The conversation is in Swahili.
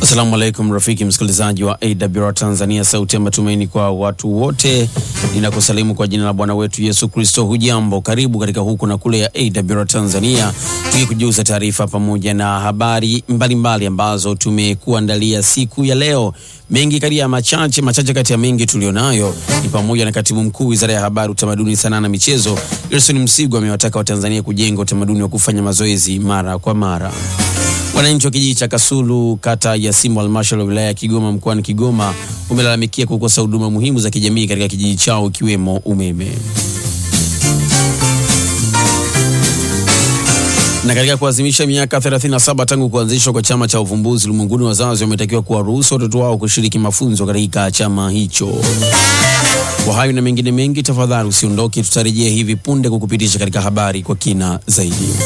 Assalamu alaikum rafiki msikilizaji wa AWR Tanzania, sauti ya matumaini kwa watu wote. Ninakusalimu kwa jina la Bwana wetu Yesu Kristo. Hujambo, karibu katika huku na kule ya AWR Tanzania, tukikujuza taarifa pamoja na habari mbalimbali mbali ambazo tumekuandalia siku ya leo. Mengi kati ya machache machache kati ya mengi tulionayo ni pamoja na katibu mkuu wizara ya habari, utamaduni, sanaa na michezo Gerson Msigwa amewataka Watanzania kujenga utamaduni wa kufanya mazoezi mara kwa mara. Wananchi wa kijiji cha Kasulu kata ya Simbo halmashauri ya wilaya ya Kigoma mkoani Kigoma wamelalamikia kukosa huduma muhimu za kijamii katika kijiji chao ikiwemo umeme. Na katika kuadhimisha miaka 37 tangu kuanzishwa kwa chama cha uvumbuzi ulimwenguni, wazazi wametakiwa kuwaruhusu watoto wao kushiriki mafunzo katika chama hicho. Kwa hayo na mengine mengi, tafadhali usiondoke, tutarejea hivi punde kukupitisha katika habari kwa kina zaidi.